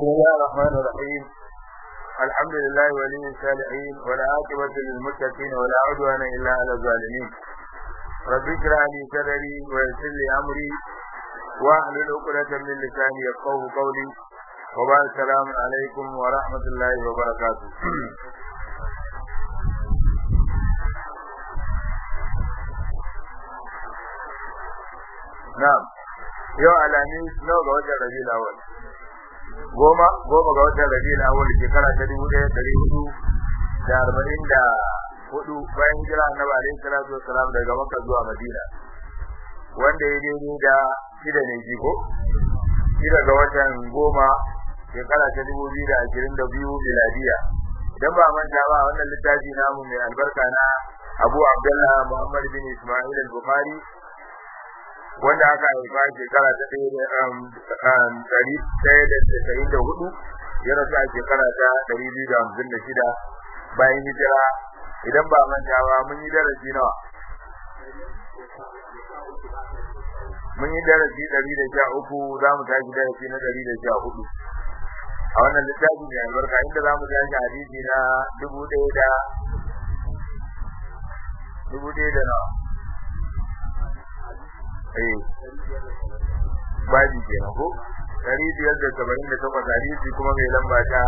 بسم الله الرحمن الرحيم الحمد لله ولي الصالحين ولا عاقبة للمتقين ولا عدوان إلا على الظالمين رب اشرح لي صدري ويسر لي أمري واحلل عقدة من لساني يفقهوا قولي وبعد السلام عليكم ورحمة الله وبركاته Na'am, yau alamis nawa ga watan Rabiul Awwal. Goma, goma ga watan Rabiul Awwal shekara ta dubu ɗaya ɗari hudu da arba'in da hudu bayan hijira Annabi alaihi salatu wassalam daga Makka zuwa Madina. Wanda ya daidai da shida ne jiko, shida ga watan goma shekara ta dubu biyu da ashirin da biyu miladiya. Idan ba manta ba wannan littafi namu mai albarka na Abu Abdullah Muhammad bin Ismail al-Bukhari wanda aka haifa shekara ta ɗari ɗaya da tasa'in da hudu ya rasu a shekara ta ɗari biyu da hamsin da shida bayan hijira idan ba manta ba mun yi darasi nawa mun yi darasi ɗari da sha uku za mu tashi darasi na ɗari da sha hudu a wannan littafi mai albarka inda za mu tashi hadisi na dubu ɗaya da dubu ɗaya da nawa eh baji kenan ko dari biyar da saba'in da takwas hadisi kuma mai lamba ta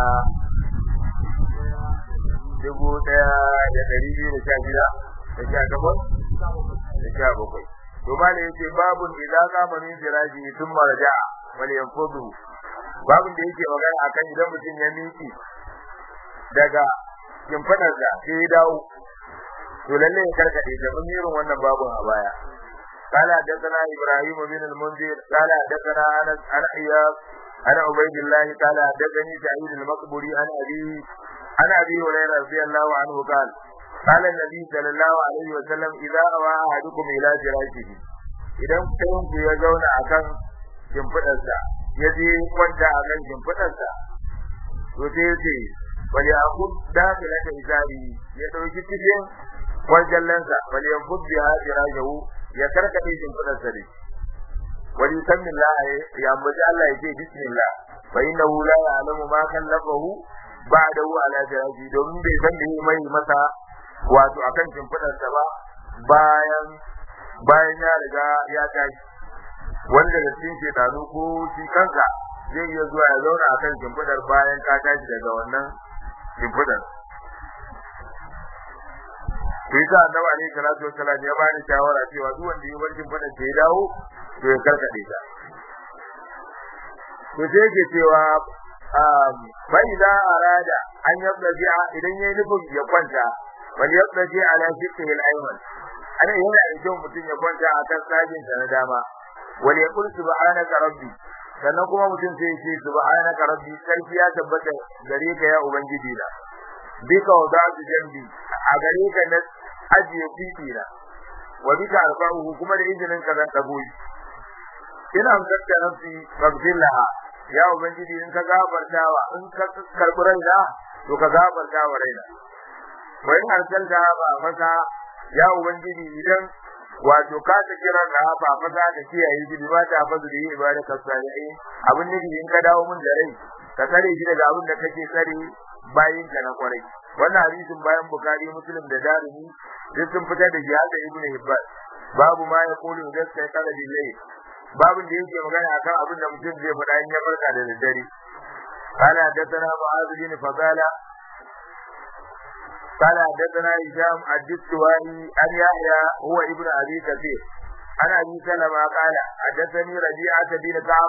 dubu ɗaya da dari biyu da sha shida da sha takwas da sha bakwai to ma da yake babun idza qama min firaji thumma raja'a wal yanfudu babun da yake magana akan idan mutum ya miki daga kimfadarsa sai ya dawo to lalle ya karkade da mun irin wannan babun a baya قال حدثنا ابراهيم بن المنذر قال حدثنا انس عن اياب عن عبيد الله قال حدثني سعيد المقبري عن ابي عن ابي هريره رضي الله عنه قال قال النبي صلى الله عليه وسلم اذا اوى احدكم الى فراشه idan ɗayan ku ya zauna akan shimfiɗarsa ya je kwanta akan shimfiɗarsa to sai ya ce wali akun dakila ta izari ya ɗauki cikin wajallansa wali yakun biha firajahu ya karkade shimfidar sa ne wani sannin la ya ambaci Allah ya ce bismillah fa innahu la ya'lamu ma kallafahu ba'dahu ala jaraji domin bai san da mai masa wato akan shimfidar sa ba bayan bayan ya riga ya tashi wanda da cikin shedanu ko shi kanka zai iya zuwa ya zauna akan shimfidar bayan ka tashi daga wannan shimfidar to yasa annabi alaihi salatu wassalam ya bani shawara cewa duk wanda ya barkin fada sai dawo to ya karkade ta to sai yake cewa fa idza arada an yabdaji idan yayi nufin ya kwanta bal yabdaji ala shiqihi al-ayman ana yana da kyau mutum ya kwanta akan sajin sa na dama wal yaqul subhanaka rabbi sannan kuma mutum sai ya ce subhanaka rabbi sarki ya tabbata gare ka ya ubangiji na bika wadatu jambi a gare ka na ajiye fifi na wa bika alfa'uhu kuma da izinin ka zan dago shi ina amsarta nafsi faghfir laha ya ubangiji in ka gafartawa in ka karbi raina to ka gafarta wa raina wa in arsalta ba fasa ya ubangiji idan wato ka ta kira na ba fasa da kiyaye shi ba ta fazu da ibadaka salihin abin nufi in ka dawo mun da rai ka tsare shi daga abin da kake tsare bayin ka na kwarai wannan hadisin bayan bukari muslim da darimi duk sun fitar da jihad da ibnu hibban babu ma ya kulu da sai kada billahi babu da yake magana akan abin da mutum zai faɗa in ya farka da daddare قال حدثنا معاذ بن فضالة قال حدثنا هشام الدستوائي عن يحيى هو ابن ابي كثير عن ابي سلمة قال حدثني ربيعة بن كعب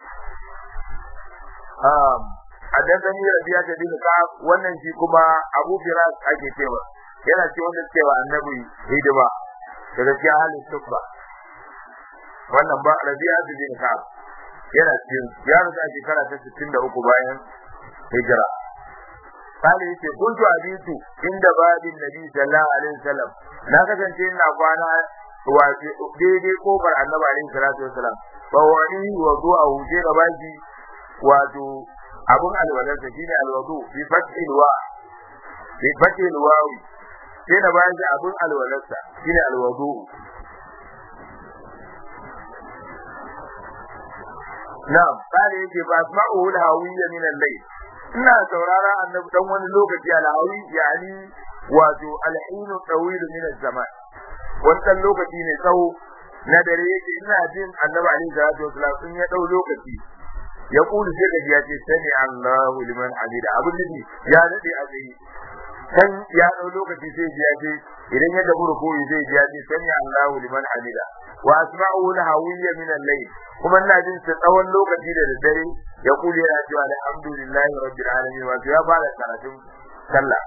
حدثني ربيعة بن كعب wannan shi kuma Abu Firas ake cewa yana ce wannan cewa annabi hidima daga cikin halin tukba wannan ba Rabi'a bin Ka'ab yana cikin ya rusa shekara ta 63 bayan hijira Kale yake kuntu abitu inda babin Nabi sallallahu alaihi wasallam na kasance ina kwana wace daidai kofar annabi alaihi salatu wasallam fa wani wa du'a huje da baki wato abun alwalarsa shine alwadu bi fathil wa bi fathil wawi sai na bayan shi abun alwalarsa shine alwadu na'am kare yake ba asma'u al-hawiyya min al-layl ina saurara annabi dan wani lokaci al-hawi yani wato al-hinu tawil min az-zaman wannan lokaci ne tsawo na dare yake ina jin annabi alaihi salatu wasallam in ya dau lokaci ya kulu sai gaji ya ce sami Allahu liman hamida abin da ya dade a tsaye kan ya dau lokaci sai ji ya ce idan ya dabu rukuyi sai ji ya ce sami Allahu liman hamida wa asma'u al-hawiyya min al-layl kuma ina jin sa tsawon lokaci da daddare ya kulu yana cewa alhamdulillahi rabbil alamin wato ya fara karatun sallah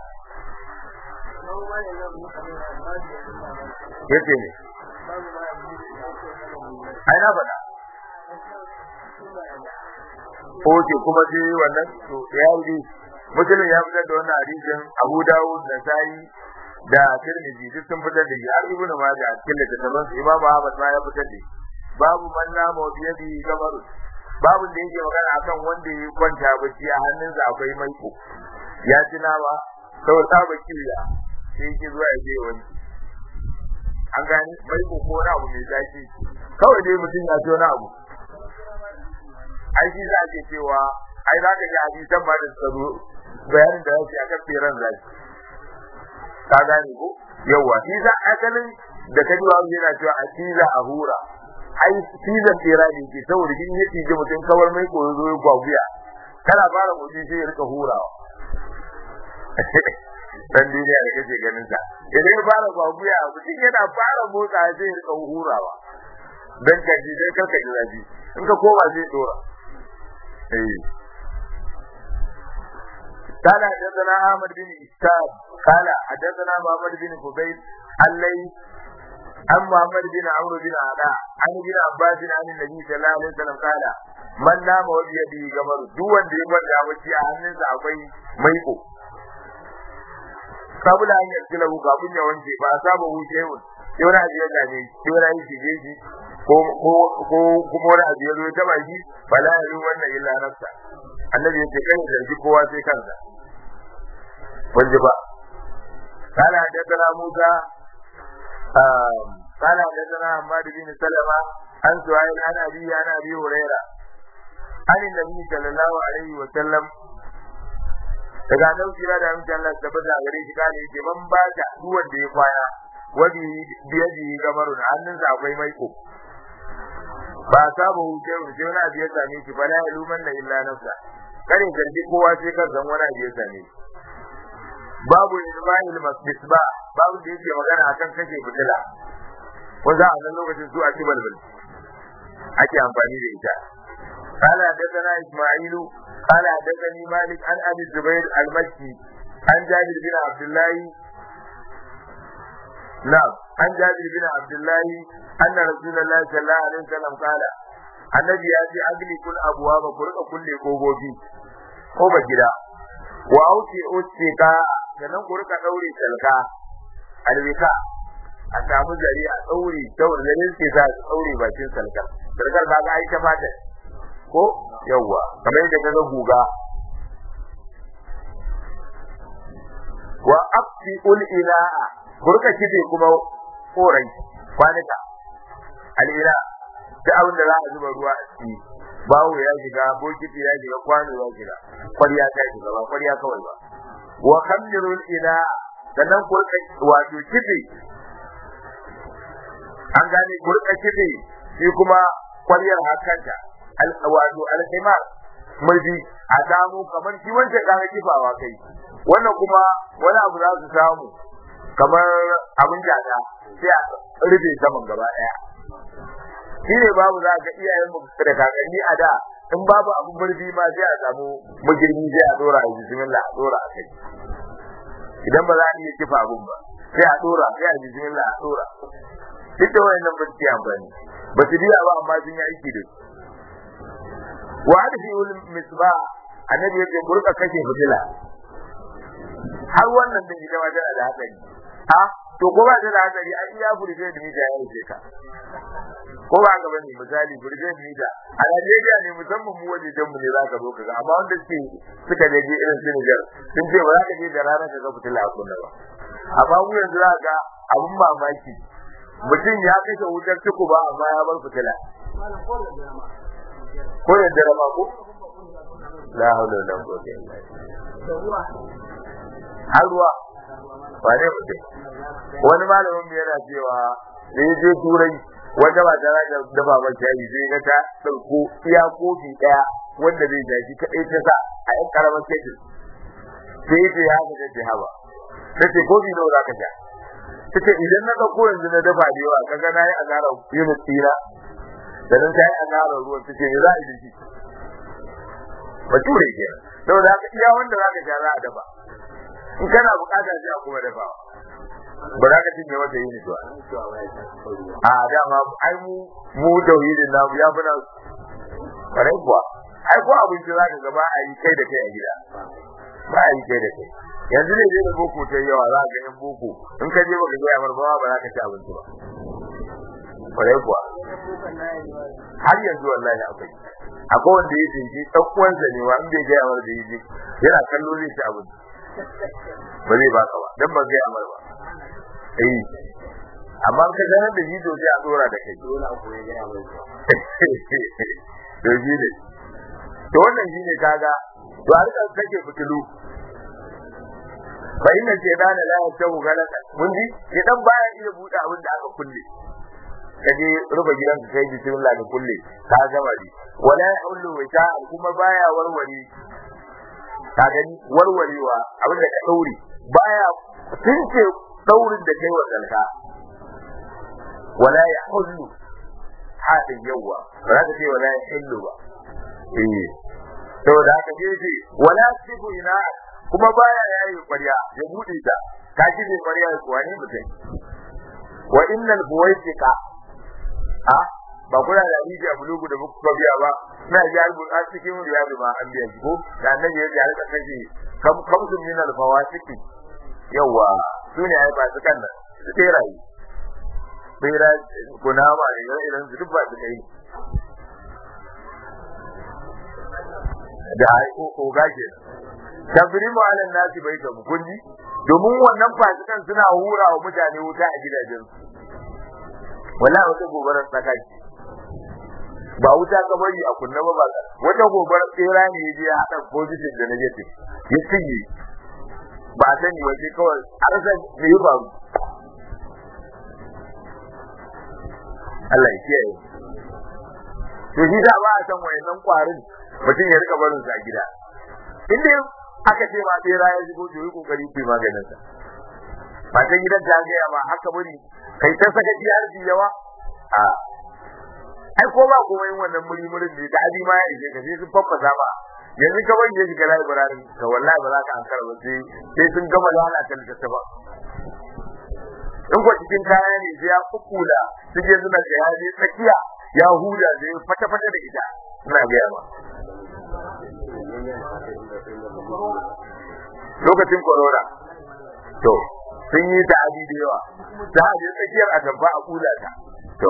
yace ne ai na faɗa Oke kuma sai wannan to ya yi musulun ya fitar da wannan hadisin Abu Dawud da Sai da Tirmidhi duk sun fitar da shi har Ibn Majah a cikin littattafan su Imam Ahmad ma ya fitar da shi babu man nama wa biyadi gamaru babu da yake magana akan wanda ya kwanta bacci a hannunsa akwai maiko ya ci nama sau saba kiriya sai yake zuwa ya je wani an gani maiko ko na abu mai zaki kawai dai mutum ya ci wani abu ai shi za ke cewa ai za ka ji hadisan ba da tsaro bayanin da yake akan tseren zaki ka gane ko yawa shi za asalin da ka ji wani yana cewa a ciza a hura ai cizon tsera ne ke saboda in ya cije mutum kawar mai koyo zo ya gwaguya kana fara mutum sai ya rika hurawa dan duniya da kake ganin sa idan ya fara gwaguya mutum yana fara motsa sai ya rika hurawa dan kaji dai karka ji zafi in ka koma zai dora قال حدثنا احمد بن اسحاق قال حدثنا محمد بن فضيل اللي عن محمد بن عمرو بن علاء عن ابن عباس عن النبي صلى الله عليه وسلم قال من نام وبيده قمر duk wanda ya kwanta bacci a hannunsa akwai maiko kabula an yarda lahu kafin ya wanke ba a saba wuce yau sai wani abu ya gane sai wani abu shige shi ko ko ko kuma wani abu ya zo ta baki fala ya yi wannan illa nafsa annabi ya ce kai zargi kowa sai kansa wanda ba قال حدثنا موسى قال حدثنا حماد بن سلمة عن سهيل عن أبي عن أبي هريرة عن النبي صلى الله عليه وسلم daga nan kira da amince Allah tabbata a gare shi kane yake man ba ta duwan da ya kwana wadi biyaji gamarun hannunsa akwai maiko ba saba huce huce wani abu ya same shi fa la yaluman na illa nafsa kare zargi kowa sai kan san wani abu ya same shi babu ilmahil misba babu da yake magana akan kashe fitila wanda a nan lokacin su a ci balbal ake amfani da ita قال حدثنا اسماعيل قال حدثني مالك عن ابي الزبير المكي عن جابر بن عبد الله نعم عن جابر بن عبد الله ان رسول الله صلى الله عليه وسلم قال annabi ya ce agli kul abuwa ba ku rika kulle kogobi ko ba gida wa auki ustika sannan ku rika daure salka alwika a samu zari a daure daure zarin ke sa su daure bakin salkar salkar ba ga ai ta fata ko yawwa kamar yadda kaga guga wa aqti ul ila'a burka kide kuma korai kwanika al ila da abin da za a zuba ruwa a ciki bawo ya shiga bokiti ya shiga kwano ya shiga kwarya ta shiga ba kwarya kawai ba wa khamirul ila sannan kurka wato kife an gane kurka kife shi kuma kwaryar hakanta wato alhimar murji a samu kamar shi wancan kaga kifawa kai wannan kuma wani abu za su samu kamar abin jada sai a rufe saman gaba daya shi ne babu za ka iyayen mu da kakanni a da in babu abin murfi ma sai a samu magirbi sai a dora a bismillah a dora a kai idan ba za a iya kifa abun ba sai a dora sai a bismillah a dora duk da wayannan ba su yi amfani ba su biya ba amma sun yi aiki da su wa hadfi ul misba annabi yake burka kashe fitila har wannan din ita ma tana da hatsari ha to ko ba ta da hatsari an iya burge da mita ya yi ka ko ba ga bane misali burge da mita a Najeriya ne musamman mu waje dan mu ne zaka zo kaga amma wanda suke suka je irin su Niger sun ce ba za ka je da rana ka ga fitila a kunna ba amma mu yanzu za ga abun mamaki mutum ya kashe wutar tuku ba amma ya bar fitila ko da dare ma ko la haula wala quwwata illa billah har ruwa wane mutum wani malamin mu yana cewa da ya je turai wanda ba ta da dafa ba shayi sai ga ta dauko iya kofi daya wanda zai ja shi kadai ta sa a yan karamar kekin sai ya ce ya ga ta haba nace kofi nawa za ka sha tace idan na dauko yanzu na dafa da yawa kaga nayi azara yunus tira da nan sai azara ruwan tace me za a yi shi bature ke saboda haka iya wanda za ka sha za a dafa in kana bukata sai a kuma dafawa ba za ka cinye mata yi ba a dama ai mu mu tauhidin na ya fi nan kwarai kuwa ai ko abinci za ka gaba a yi kai da kai a gida ba a yi kai da kai yanzu ne da boko ta yawa za ka yan boko in ka je baka gaya marbawa ba za ka ci abinci ba kwarai kuwa har yanzu wallahi akwai akwai wanda ya tsinci ɗan uwansa ne wa in bai gaya mar da yi yana kallo zai ci abinci ba zai baka ba dan ba gaya mar ba eh amma ka ganar da shi to sai a dora da kai dole a koyi gaya mai to shi ne to wannan shi ne kaga to a rika kake fitilu fa inna shaytana la yasau galaka mun ji idan baya iya bude abin da aka kulle kaje ruba gidan ka kai bismillah da kulle ka gama di wala yahullu wita kuma baya warware ka gani warwarewa abin da ka daure baya tunce daurin da kai wa dalka wala yahullu hadin yawa ba za ka ce wala yahullu ba eh saboda haka ce wala sibu ina kuma baya yayi ƙwarya ya bude ta ka ji ne ƙwarya ya kuwa ne mutum wa innal buwaitika a ba kuna da hadisi a bulugu da muku biya ba na ji albun a cikin riyadu ma an biya ko da annabi ya ji alka kace kam kamsun min al fawasiki yawa sune ai ba su kan nan su terayi bera kunama ne irin su duk ba su kai da ai ko ko gaje tabrimu ala nasi bai ta kunji domin wannan fasikan suna hura wa mutane wuta a gidajen su wallahi wata gobarar tsaka ce ba wuta ka bari a kunna ba ba wata gobarar tsera ne ya je ya haɗa position da negative ya cinye ba a sani wace kawai a rasa me ya faru Allah ya kiyaye to shi da ba a san wayannan kwarin mutum ya rika barin sa gida inda aka ce ma tsera ya shigo to yi kokari ku maganin sa matan gidan ta ga ma haka bari kai ta saka ji har yawa a ai ko ba komai wannan muri murin ne da abi ma ya ije ka sai sun faffasa ba yanzu ka bari ya shiga library ka wallahi ba za ka ankara ba sai sai sun gama lalata littattafa in ko cikin kaya ne sai ya kukula suke suna da ya je tsakiya ya huda da ya fata fata da ita ina ga ba lokacin corona to sun yi ta abi da yawa ta je tsakiyar a gaba a kula ta to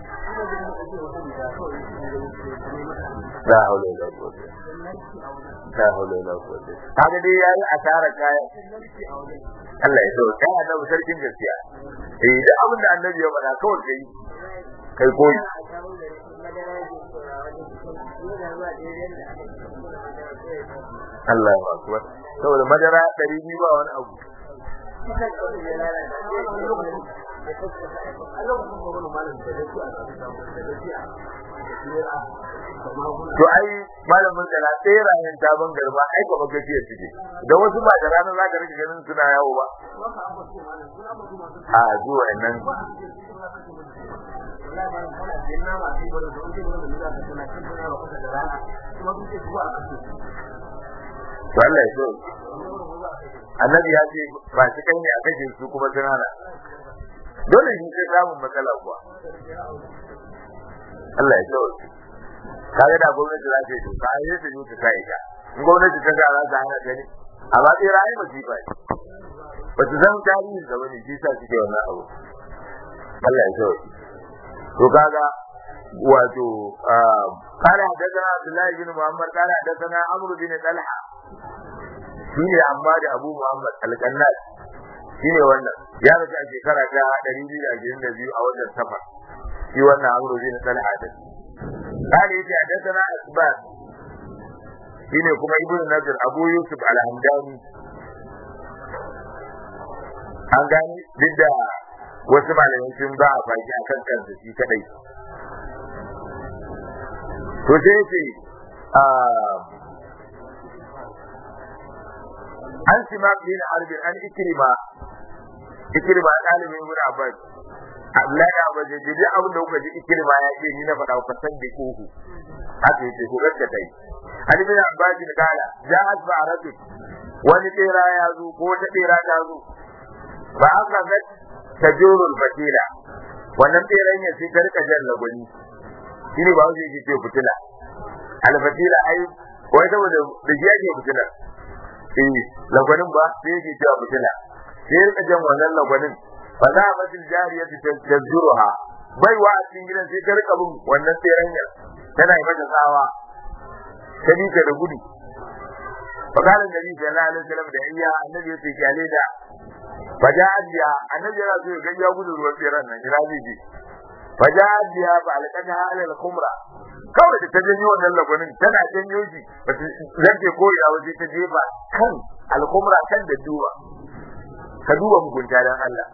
la haula wala quwwata la haula wala quwwata kaga dai yayi asara kaya Allah ya so kai annabi sarkin gaskiya eh da abin da annabi ya faɗa kawai kai kai koyi Allah ya akbar saboda madara 200 ba wani abu to ai malamin kana tserayen taban garba ai gaba gajiya suke da wasu ba da ranar za ka rike ganin suna yawo ba a zuwa nan to Allah ya so annabi ya ce ba shi kan ne a kashe su kuma sun hana dole shi sai samun matsala kuwa Allah ya so kaga da gwamnati za ta yi doka ai sai ta yi ta sai ta in gwamnati ta ga za ta hana gani amma sai rai ba shi ba ba su san tarihin da wani shi sa suke wannan abu Allah ya so to kaga wato قال حدثنا عبد الله بن محمد قال حدثنا عمرو بن طلحه shine amma da Abu Muhammad Al-Qannat shine wannan ya rasu a shekara ta 222 a wannan safar shi wannan Amru bin Talha da قال يجي حدثنا أسباب shine kuma ibnu nazir abu yusuf al-hamdani an gani duk da wasu malamai sun ba a baki akan kansa shi kadai to sai ce an sima bin harbin an ikrima ikrima ɗalibin ibn abbas Abdullahi Abbas ya ji abin da kuka ji ikirma ya ce ni na faɗa ku san da kuhu haka yace ku gaskata yi Ali bin Abbas bin kala ja'at ba'ratu wani tsira ya zo ko ta tsira ta zo ba aka ga tajurul fatila wannan tsiran ya sai karka jan lagwani shine ba zai ce fitila al fatila ai wai saboda da shi ake fitila eh lagwanin ba sai yake cewa fitila sai rika jan wannan lagwanin fa za a matil jariya ta tajjuruha bai wa a cikin gidan sai ta rika bin wannan tsiranyar tana yi mata tsawa ta bi da gudu fa kana nabi sallallahu alaihi wasallam da iya annabi ya ce kyale da fa ja ajiya annabi yana so ya ga ya gudu ruwan tsiran nan ina zai je fa ja ajiya fa alqata ala al-khumra kawai da ta janyo wannan lagunin tana janyo shi ba ta zance ko ina waje ta jefa kan al-khumra kan da duba ka duba mugunta dan Allah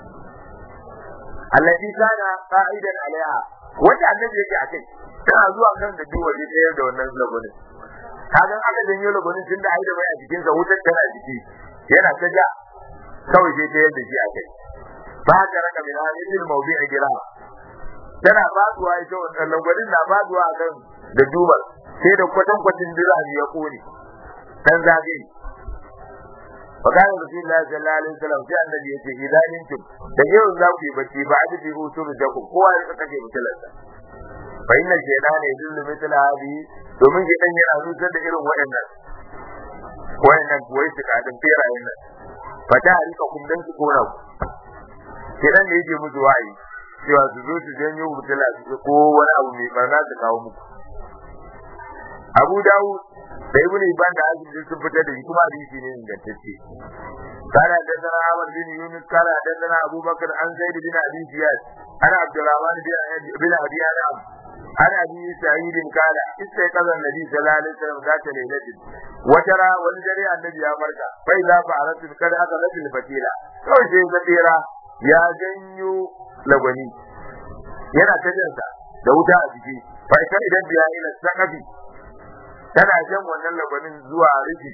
allati kana qa'idan alaiha wanda annabi yake akai tana zuwa kan da duwa ne tsayar da wannan lagunin kaga aka janyo lagunin tunda ai da bai a cikin sa wutar tana jiki yana ta ja kawai sai tsayar da shi akai ba ka raka min hadithil mawdi'i gira tana faduwa ita wannan lagunin na faduwa kan da duba sai da kwatan kwatin dirami ya kone dan zagaye فقال رسول الله صلى الله عليه وسلم في النبي يتي إذا نمتم تجيو الزاوي بتي بعد في أسر جاكم قوة لتكفي مثلثة فإن الشيطان يدل مثل هذه domin shi dan yana nusar da irin waɗannan waɗannan kuwa su kadin ferayen nan fa ta rika kun dan su kona ku shedan ne yake musu wa'ayi cewa su zo su janyo mutula su ko wani abu mai barna su kawo muku Abu Dawud da Ibn Ibn da Azim sun fitar da shi kuma hadisi ne ingantacce kana da sana Ahmad bin Yunus kana da sana Abu Bakar an Zaid bin Abi Ziyad ana Abdurrahman bin Abi Anam ana Abi Sa'id kana istai kazan Nabi sallallahu alaihi wasallam zata lailatin watara wani dare annabi ya farka fa idza fa'alatu kada aka rasul fatila kawai sai ga tsira ya janyo lagwani yana ta jinsa da wuta a jiki fa idan biya ila sakafi tana jan wannan lagwanin zuwa rufi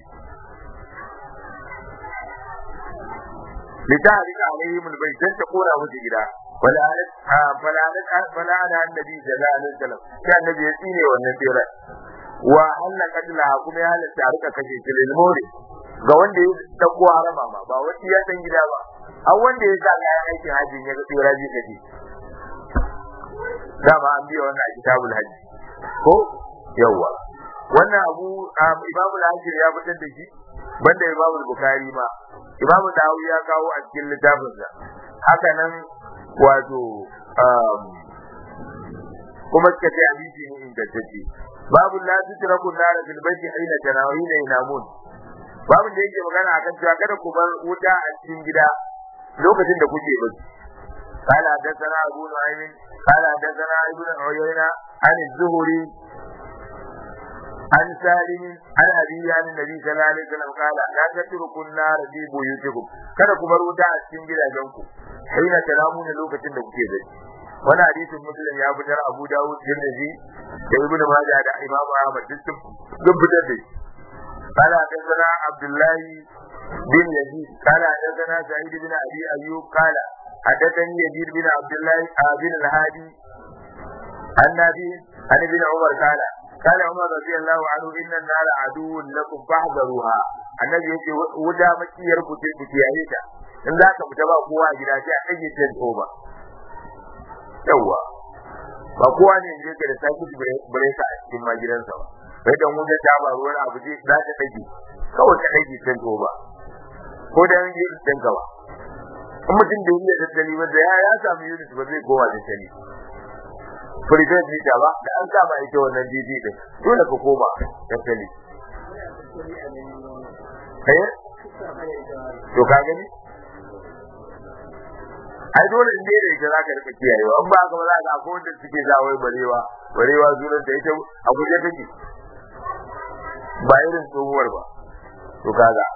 لتعرف عليهم البيت انت قول ابو gida فلعنت فلعنت فلعن النبي صلى الله عليه وسلم كان النبي يسيني wannan tsira wa anna katla kuma ya halatta a rika kashe shi lil mori ga wanda ya dauko harama ma ba wani ya san gida ba an wanda ya sa kayan aikin hajji ya ga tsira ji kace dama an biya wannan a kitabul hajji ko yawa wannan abu imamu al-hajir ya fitar da shi banda imamu bukhari ma imamu dawi ya kawo a cikin littafin sa haka nan wato kuma suka ce hadisi ne ingantacce babu la tutraku nara fil baiti aina tanawina yanamun babu da yake magana akan cewa kada ku bar wuta a cikin gida lokacin da kuke bacci قال حدثنا أبو نعيم قال حدثنا ابن عيينة عن الزهري عن سالم عن أبي عن النبي صلى الله عليه وسلم قال لا تتركوا النار في بيوتكم kada ku bar wuta a cikin gidajenku haina talamuna lokacin da kuke bacci wani hadisin muslim ya fitar abu dawud tirmidhi da ibnu majah da imamu ahmad duk sun fitar da shi قال حدثنا عبد الله بن يزيد قال حدثنا سعيد بن ابي ايوب قال حدثني يزيد بن عبد الله بن الهادي عن نبي عن ابن عمر قال قال عمر رضي الله عنه ان النار عدو لكم فاحذروها annabi yace wuta makiyar ku ce ku kiyaye ta in za ka fita ba kowa a gida sai a kage ta ba yawa ba kowa ne je ka da saki bare ka a cikin ma gidansa ba sai dan wuta ta ba ruwan abu ce za ta dage kawai ka dage ta ba ko da yin yi dan ka ba in mutum da yi da tattali ba da ya samu unit ba zai kowa da tani firgin jita ba da an kama ita wannan didi din dole ka koma tattali eh to ka gani ai dole in dai da ita zaka rika kiyayewa in ba ka ba za ka akwai wanda suke zawai barewa barewa sunan ta ita a guje take ba irin tsohuwar ba to kaga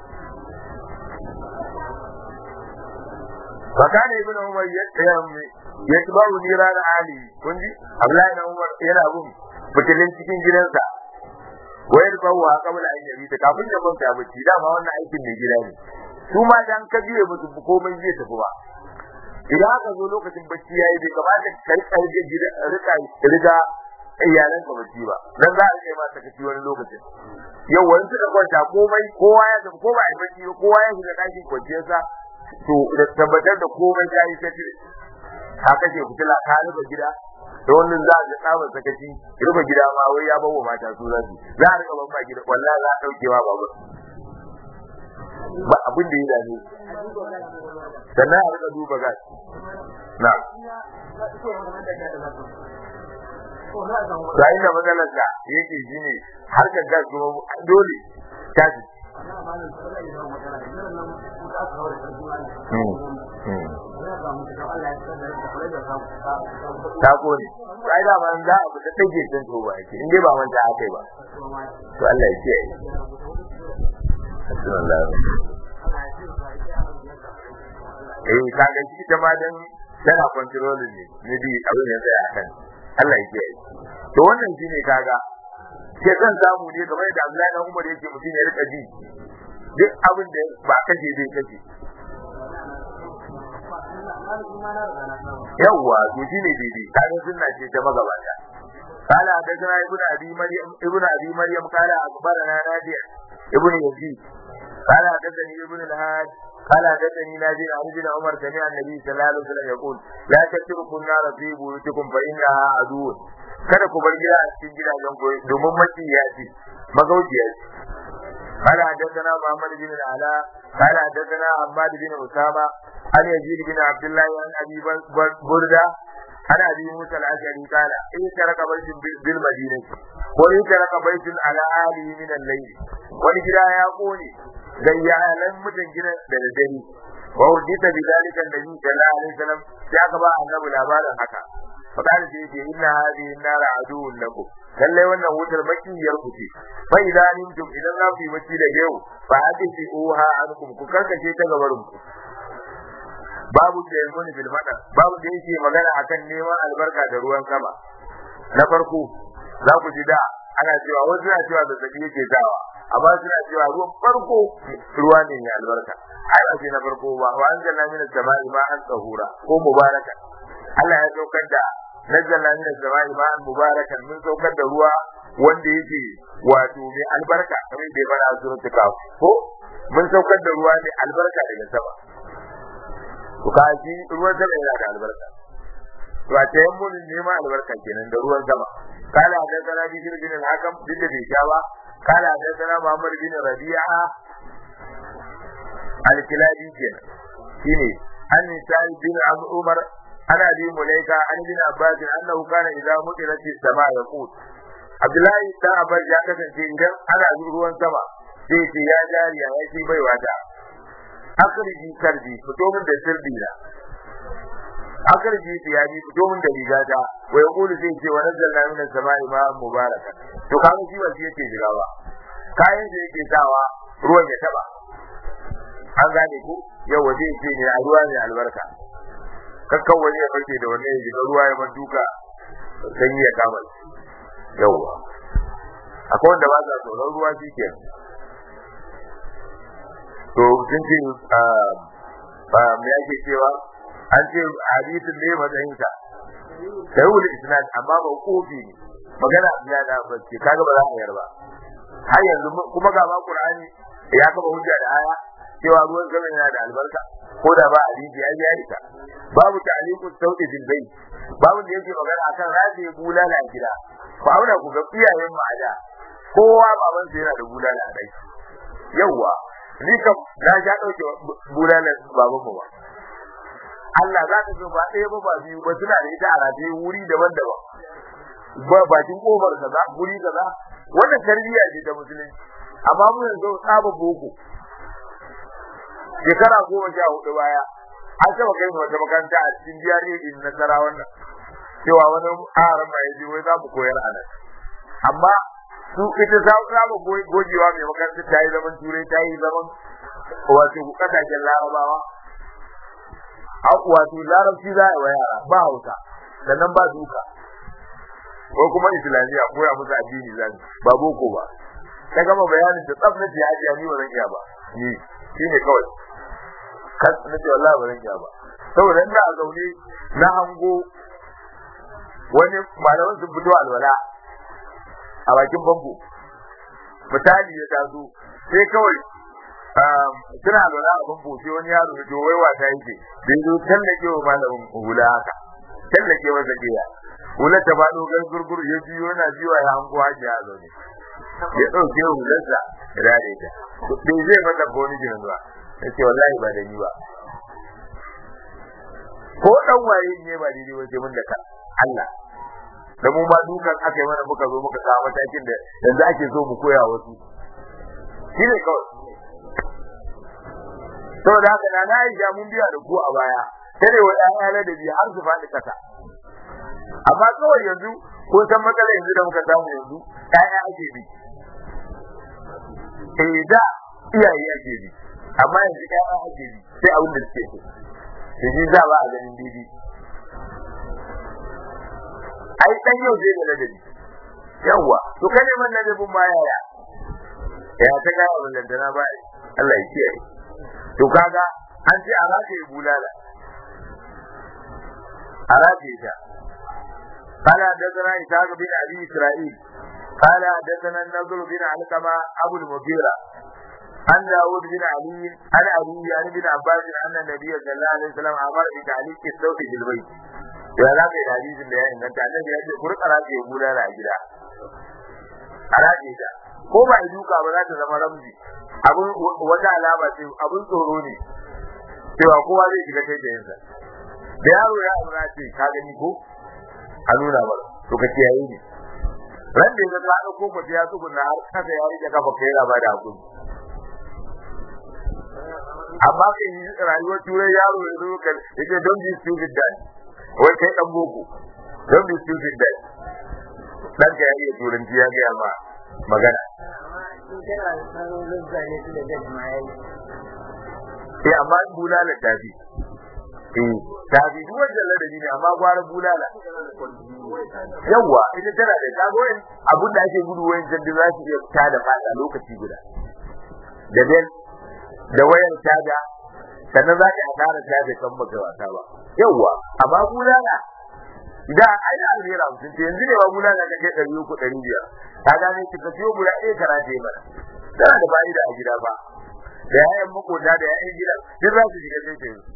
fakana ibn umar ya tabawu nira da ali kun ji abdullahi ibn umar yana bin fitilin cikin gidansa wayar bawa kabla an yabi ta kafin ya kwanta bacci dama wannan aikin mai gida ne su ma dan ka biye musu komai zai tafi ba idan aka zo lokacin bacci yayi bai kamata ka rika gida rika riga iyalan ka bacci ba dan za a kai ma sakaci wani lokacin yau wani suka kwanta komai kowa ya tafi ko ba a bacci ba kowa ya shiga ɗakin kwanciyarsa to da tabbatar da komai ya yi sai ka kashe fitila ka rufe gida da wannan za a ga tsabar sakaci rufe gida ma wai ya bawa mata su za su za a rika ban ba gida wallahi za a dauke ma babu ba abin da ya dame sannan a rika duba gas na ga inda matsalar da yake shi ne harkar gas kuma dole tashi ta kone sai da ban za a fita take tun to ba ke in dai ba manta akai ba to Allah ya kiyaye eh kaga shi ta ma dan tana control ne ne bi abin ya tsaya kan Allah ya kiyaye to wannan shine kaga ke san samu ne kamar da Abdullahi dan Umar yake mutum ya rika ji duk abin da ba kace zai kace yawwa to shine daidai kaga sunna ce ta magabata قال حدثنا ابن ابي مريم ابن ابي مريم قال اخبرنا نافع ابن يزيد قال حدثني ابن الهاد قال حدثني نافع عن ابن عمر سمع النبي صلى الله عليه وسلم يقول لا تتركوا النار في بيوتكم فانها عدو kada ku bar gida a cikin gidajen ku domin maciya ce magauciya ce قال حدثنا محمد بن العلاء قال حدثنا عباد بن اسامه عن يزيد بن عبد الله عن ابي برده عن ابي موسى الاشعري قال ان ترك بيت بالمدينه وان ترك بيت على اهله من الليل wani gida ya kone ga iyalan mutan gidan da dare wa hujjita bi dalika annabi sallallahu alaihi wasallam sai aka ba annabi labarin haka fakala sai ce inna hadhihi an-nar aduwwun lakum lalle wannan wutar makiyar ku ce fa idan nimtum idan za ku yi bacci da yau fa hadisi uha ankum ku karkace ta gabarin ku babu da yanzu bil madar babu da yake magana akan neman albarka da ruwan sama na farko za ku ji da ana cewa wasu na cewa da zaki yake dawa amma suna cewa ruwan farko ruwa ne mai albarka ai ba na farko ba wa anzalna minas sama'i ma'an tahura ko mubaraka Allah ya saukar da nazzalna minas sama'i ma'an mubarakan mun saukar da ruwa wanda yake wato mai albarka kamar da ya fara a suratul kaf ko mun saukar da ruwa mai albarka daga sama to kaji ruwan sama yana da albarka to a tayin mun nema albarka kenan da ruwan sama kala da sana bi bin al-hakam duk da bai sha ba kala da sana Muhammad bin Rabi'a al-Kilabi kenan shine an sai bin Umar ana bi mulaika an bin Abbas annahu kana idza mutirat as-sama yaqut Abdullahi ta Abbas ya kasance idan ana ruwan sama sai ce ya jariya ya ce baiwa ta akarji karbi fito min da sirri na akarji tiyabi fito min da rigata wa yaqulu sai ce wa nazzalna min as-sama'i ma'an mubaraka to kaga shi ba shi yake jira ba kayan da yake sawa ruwan ya taba an gane ku yau waje ce ne a ruwa ne albarka kakkan wani ya farke da wani ya shiga ruwa ya man duka sanyi ya kama yauwa akwai wanda ba sa tsoron ruwa shi ke to sun ce me ake cewa an ce hadisin ne matsayinsa sai wuli isnad amma ba kofi ne magana ya da bace kaga ba za a yarba har yanzu kuma ga ba qur'ani ya kaba hujja da aya cewa ruwan sama yana da albarka ko da ba hadisi ya ya ita babu ta'liqu sauti bil bayt babu da yake magana akan rafi bulala a gida ba auna ku ga iyayen mu ada kowa baban sa yana da bulala a dai yawa ni kam na ja dauke bulala baban mu ba Allah za ka ga ba ɗaya ba ba biyu ba suna da ita a rataye wuri daban-daban ba bakin kofar kaza guri kaza wannan tarbiyya ce ta musulunci amma mu yanzu tsaba boko shekara goma sha hudu baya an taba kai mu wata makaranta a cikin jiyar din nasara wannan cewa wani haram mai ji wai za mu koyar a nan amma su ita za za mu gogewa mai makaranta ta yi zaman turai ta yi zaman wato kasashen larabawa wato larabci za a yi wa yara ba hausa sannan ba duka ko kuma islamiyya koya musu addini za ba boko ba ta gama bayanin da tsaf na jiya jiya ni ba zan iya ba ni shine kawai kas na ce wallahi ba zan iya ba saboda ina a zaune na hango wani malaman sun fito alwala a bakin bambu misali ya taso sai kawai suna alwala a bambu sai wani yaro ya to wai wata yake bai zo tallake wa malamin hula haka tallake masa giya hula ta faɗo gurgur ya jiyo yana jiwa ya hango haji a zaune ya ɗauke hularsa ya dade ta bai zai mata ko wani jiran ba ya ce wallahi ba da ni ba ko dan waye ne ba daidai wace mun da ka Allah da mu ma dukan aka yi mana muka zo muka kawo matakin da yanzu ake so mu koya wasu shi ne kawai saboda haka na na Aisha mun biya da ku a baya sai wa ɗaya ladabi har su faɗi kasa amma kawai yanzu ko san matsala yanzu da muka samu yanzu ɗaya ake bi eh da iyaye ake bi amma yanzu ɗaya ake bi sai abin da suke so to shi za ba a ganin bibi ai dan yau zai da ladabi yawa to kai man ladabin ma yaya ya ta ga abin da ba Allah ya kiyaye to kaga an ce a rataye bulala a rataye ta قال حدثنا إسحاق بن أبي إسرائيل قال حدثنا النضر بن علقمة أبو المغيرة عن داود بن علي عن أبي عن ابن عباس أن النبي صلى الله عليه وسلم أمر بتعليق الصوت في البيت ya za ka yi hadisin da ya inganta annabi ya ce ku rika rage bulala a gida a rage ta ko ba yi duka ba za ta zama ramzi abun wata alama ce abun tsoro ne cewa kowa zai shiga kai da yansa da yaro ya aura ce ka gani ko a nuna ba to ka kiyaye ne ran da ya ga ko ko ya tsuguna har kasa ya rike kafa kai yana ba da hakuri amma kai rayuwar turai yaro ya zo kan yake don be stupid dad wai kai dan boko don be stupid dad dan ka iya turanci ya ga ma magana eh amma bulala tafi eh tafi duk wanda ladabi ne amma gwara bulala yawa ita tana da kago abun da ake gudu wayan jaddi za su iya fita da fada lokaci guda da ben da wayar tada sannan za ka asara tada kan baka wasa ba yawa amma bulala idan ai da alheri mutum ce yanzu ne ba bulala ka kai ɗari uku ɗari biyar ka gane ki ka siyo guda ɗaya kana ce mana tana da fa'ida a gida ba da yayan makota da yayan gida duk za su shiga sai yanzu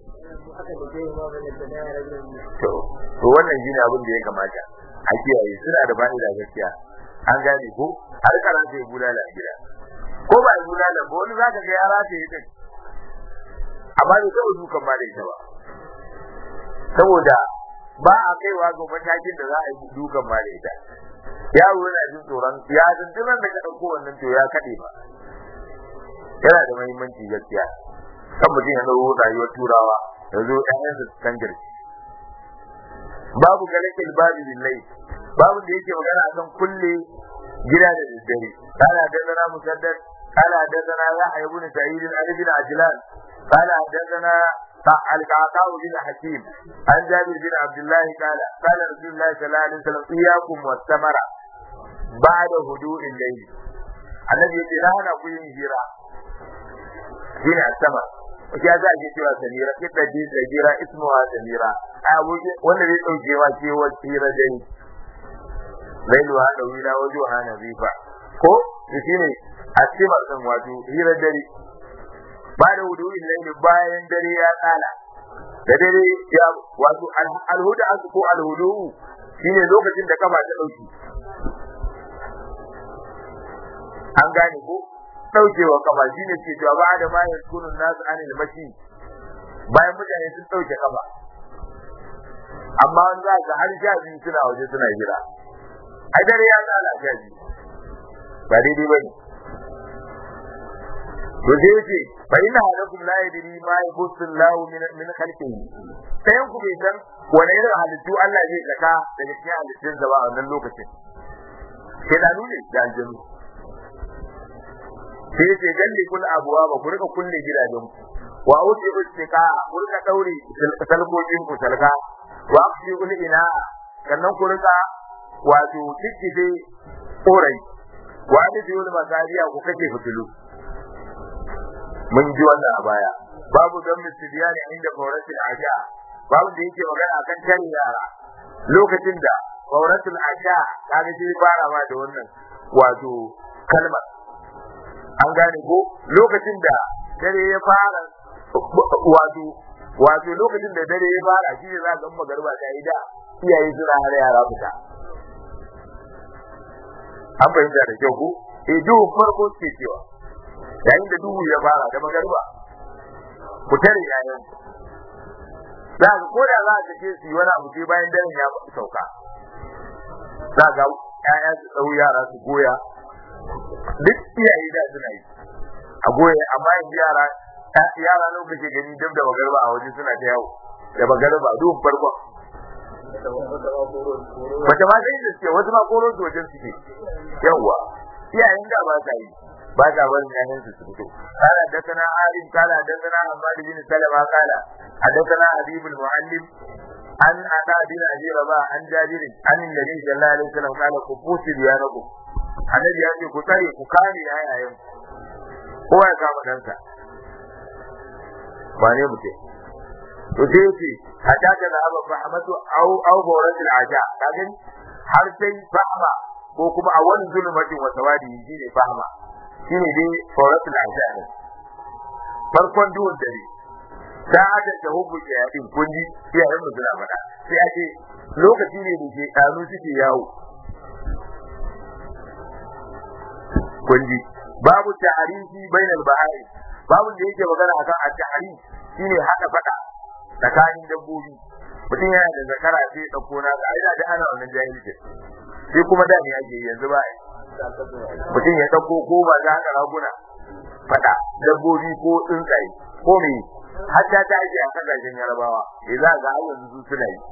to to wannan shine abin da ya kamata a kiyaye suna da fa'ida gaskiya an gane ko har kana sai bulala a gida ko ba a bulala ba wani zaka ga yara ta yi din amma bai taɓa dukan ma da ita ba saboda ba a kaiwa ga matakin da za a yi dukan ma da ita yaro yana jin tsoron ya tuntunan da ka ɗauko wannan to ya kaɗe ba yana da muhimmanci gaskiya kan mutum ya ɗauko rayuwar turawa ya zo ɗayan su kan girki babu galakil babu billahi babu da yake magana akan kulle gida da daddare kana da musaddad قال حدثنا يحيى بن سعيد عن ابن عجلان قال حدثنا القعقاع بن حكيم عن جابر بن عبد الله قال قال رسول الله صلى الله عليه وسلم اياكم والثمر بعد هدوء الليل الذي يقول لنا كل هجرة هنا الثمر ya za a ke cewa samira kita ji samira ismuha samira a wuce wanda zai dauke wa ce wa tsira dai lailu ha da wila wajo ha na zifa ko shi ne a cimar din wato hira dare ba da wudu'in laili bayan dare ya tsala da dare ya wato alhuda asu ko alhudu shine lokacin da kafa ta dauki an gane ko daukewa kafa shine ke cewa ba da ma yaskunun nasu anil mashi bayan mutane sun dauke kafa amma an za ga har sha biyu suna waje suna jira ai dare ya tsala sha biyu ba daidai ba ne to sai yace fa inna halakum la yadri ma yabussu Allahu min min khalqihi sayan ku bai san wani irin halittu Allah zai saka daga cikin halittun sa ba a wannan lokacin sai da nune da aljanu sai yace galli kul abuwa ba ku rika kulle gidajen ku wa auti ustika ku rika daure salkokin ku salka wa afshi ul ina sannan ku rika wato tikkife korai wa da biyul masariya ku kake fitilu mun ji wannan a baya babu dan mistidiyani inda fauratul asha babu da yake magana akan tare yara lokacin da fauratul asha kaga shi fara ma da wannan wato kalmar an gane ko lokacin da dare ya fara wato wato lokacin da dare ya fara shi ne za ka ga garba ta yi da iyaye suna hana yara fita an fahimta da kyau ko eh duhu farko ce cewa yayin da duhu ya fara da magarba ku tare yayan za ka ko da za ka ce su yi wani abu sai bayan daren ya sauka za ga ƴaƴa su ɗau yara su goya duk iyaye da suna yi a goya amma yanzu yara yara nan kake gani duk da magarba a waje suna ta yawo da magarba duhun farkon Wata ma sai da suke wasu ma koro su wajen suke yawwa iyayen da ba sa yi ba sa barin yayan su su fito kala dakana alim kala dakana Ahmad bin Salama kala hadathana Habib al-Muallim an ada bin Abi Rabah an Jabir an Nabi sallallahu alaihi wasallam kala ku fusi biyanakum annabi ya ce ku tare ku kare yayayen kowa ya kama dansa ba ne mutum to sai yace hatta ta da aba fahmatu au au bawratul aja kagin har sai fahma ko kuma a wani zulmatin wa sawadi shine fahma shine dai bawratul aja ne farkon duhun dare ta hada da hubbu yayin kunji iyayen mu suna faɗa sai ake lokaci ne da ke kanu suke yawo kunji babu ta'arifi bainal bahari babu da yake magana akan at-ta'arif shine hada fada tsakanin dabbobi mutum yana da zakara sai ya dauko na ga ai da ana wannan jahilci sai kuma da ne ake yanzu ba mutum ya dauko ko ba za ka raguna fada dabbobi ko tsuntsaye ko me hatta ta ake a kasashen yarabawa eh za ga har yanzu su suna yi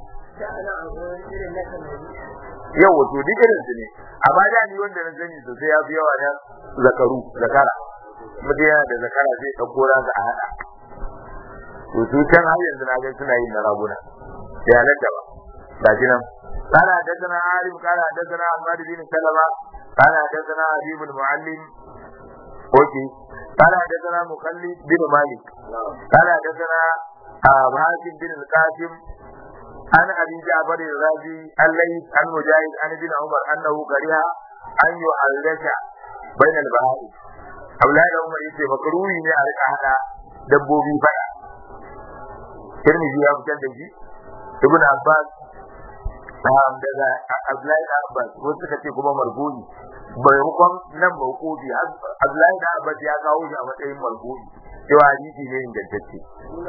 yau wato duk irin su ne amma da ni wanda na sani sosai ya fi yawa na zakaru zakara mutum yana da zakara sai ɗauko ransa a haɗa to su can har yanzu na ga suna yin na raguna sai halatta ba ga shi nan قال حدثنا عارف قال حدثنا عماد بن سلمة قال حدثنا حبيب المعلم اوكي قال حدثنا مخلد بن مالك قال حدثنا حاتم بن القاسم عن ابي جعفر الرازي الليث عن مجاهد عن ابن عمر انه كره ان يحرك بين البهائم Abdullahi da Umar yace makruhi ne a rika hada dabbobi fada Tirmidhi ya fitar da shi Ibn Abbas daga Abdullahi da Abbas wasu suka ce kuma marfu'i maimakon nan mawqufi Abdullahi da Abbas ya kawo shi a matsayin marfu'i cewa hadisi ne ingantacce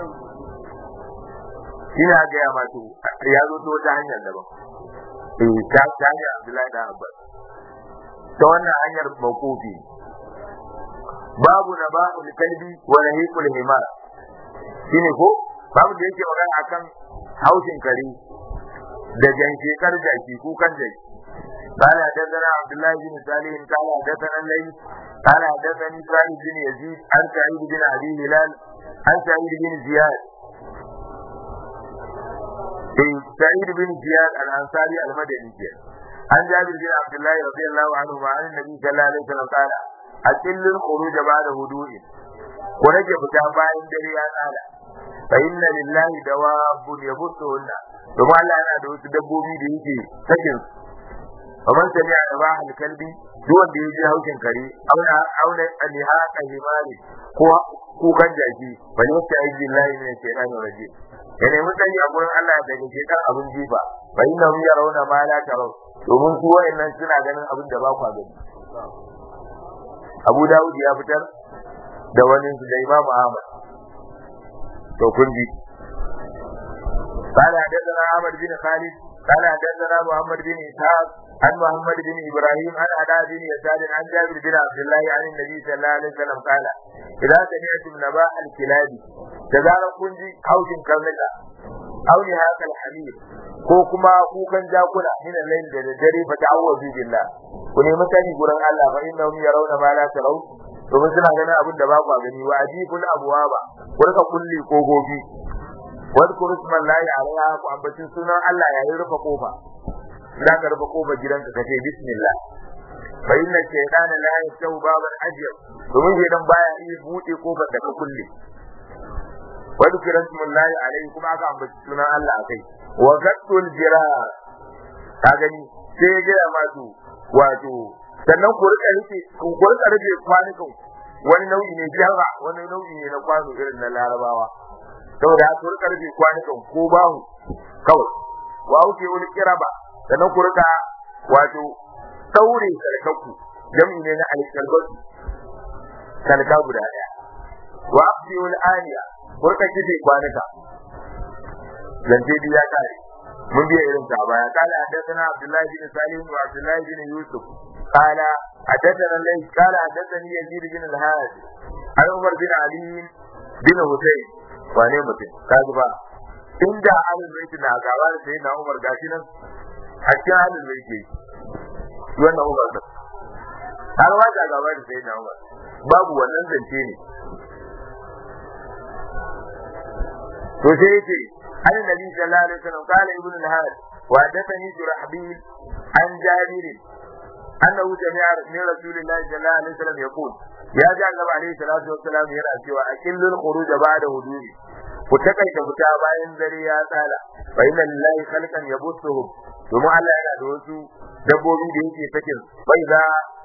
ina ga ya mato ya zo ta wata hanyar daban eh ta ta hanyar Abdullahi da Abbas ta wannan hanyar mawqufi babu na ba'ul kalbi wa nahiqul himar shine ko babu da yake magana akan haushin kare da janshekar jaki kukan jaki قال حدثنا عبد الله بن صالح قال حدثنا الليث قال حدثني سعيد بن يزيد عن سعيد بن ابي هلال عن سعيد بن زياد سعيد بن زياد الانصاري المدني عن جابر بن عبد الله رضي الله عنه عن النبي صلى الله عليه وسلم قال أقل الخروج بعد هدوء ورجع فتا bayan dare ya tsala fa inna lillahi dawabun yabuttuhunna kuma Allah yana da wasu dabbobi da yake sakin kamar sami a ba hal kalbi duk wanda ya ji haushin kare auna auna alihaqa himari ko kukan jaki fa ne ta yi billahi ne ke nan raje ya nemi tsari a gurin Allah daga shekan abin jifa fa inna hum yarawna ma la taraw domin su wayannan suna ganin abin da ba kwa gani Abu Dawud ya fitar da wani da Imam Ahmad to kun ji قال حدثنا عمر بن خالد قال حدثنا محمد بن إسحاق عن محمد بن ابراهيم عن علاء بن يسار عن جابر بن عبد الله عن النبي صلى الله عليه وسلم قال اذا سمعتم نباء الكلاب تزال كنجي حوش كرنكا او نهاك الحمير ko kuma kukan jakuna min al-layl da dare fa ta'awwazu billah ku nemi sani gurin Allah fa innahum yarawna ma la taraw domin suna ganin abin da ba ku gani wa ajibul abwaba ku rika kulli kogogi wadkuru ismallahi alaiha ku ambacin sunan Allah yayin rufe kofa za ka rufe kofar gidanka ka ce bismillah fa inna shaytana la yashau baban ajyab domin shaytan baya iya bude kofar da ka kulle wadkuru ismallahi alaihi kuma aka ambaci sunan Allah akai wa gaddul jirar ka gani sai ya gaya masu wato sannan ku rika rike ku rika rike kwanukan wani nau'i ne jarra wani nau'i ne na kwano irin na larabawa saboda ku rika rike kwanukan ko bahu kawai wa uke wani kiraba sannan ku rika wato daure sarkakku jami'i ne na alkalbatu sarka guda daya wa abdi wal aniya ku rika kife kwanuka zance bi ya kare mun biya irin ta baya kala hadathana abdullahi bin salim wa abdullahi bin yusuf kala hadathana lay kala hadathani yazid bin al-had an umar bin ali bin husayn wane mutum kaji ba inda alul baiti na gaba da sai na umar gashi nan a cikin alul baiti wannan umar da har ma da gaba da sai na umar babu wannan zance ne to sai yace عن النبي صلى الله عليه وسلم قال ابن الهاد وحدثني شرحبيل عن جابر انه سمع من رسول الله صلى الله عليه وسلم يقول يا جابر عليه الصلاه والسلام yana cewa akillul khuruj ba'da huduri ku takaita fita bayan dare ya tsala fa inna lillahi khalqan yabuthuhum domin Allah yana da wasu dabbobi da yake sakin bai za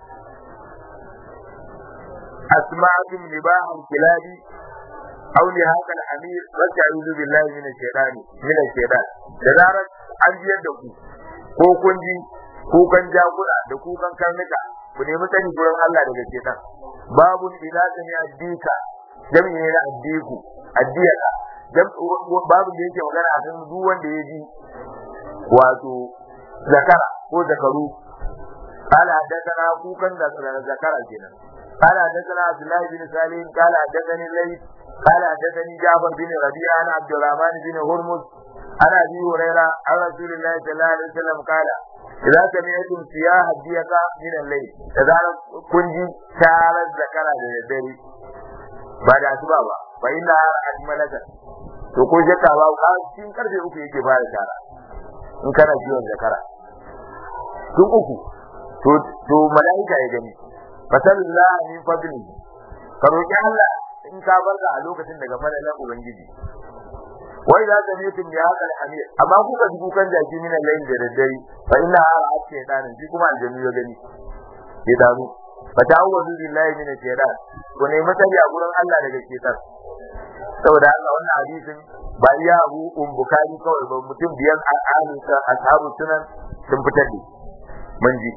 asma'atum libahan kilabi aw li haka al-amir wasta'udhu billahi min ash-shaytani min ash-shaytan da zarar an biyar da ku ko kun ji kukan jakuna da kukan karnuka ku nemi sani gurin Allah daga shaytan babu idza sami addika jami'i ne na addiku addiyaka babu da yake magana a kan duk wanda ya ji wato zakara ko zakaru قال حدثنا كوكا ذكر كده قال حدثنا عبد الله بن سالم قال حدثني الليث قال حدثني جعفر بن ربيعه عن عبد الرحمن بن هرمز عن ابي هريره عن رسول الله صلى الله عليه وسلم قال إذا سمعتم سياح الديك من الليل إذا كنت شعر الذكر للدري بعد أسباب فإنها أجملك to ko jaka ba ka cikin karfe uku yake fara shara in kana ciwon zakara tun uku to to malaika ya gani fasallallahu min fadli ka roki Allah in ka barka a lokacin daga fadalan ubangiji wai za ta mutum ya haka hamir amma kuka ji kukan jaki min al da daddare fa inna ara shaytan shi kuma aljannu ya gani ya damu fa ta'awwadu billahi min shaytan ko ne mutari a gurin Allah daga shaytan saboda Allah wannan hadisin ba iya Abu Bukhari kawai ba mutum biyan al'amu ta ashabu sunan sun fitar da mun ji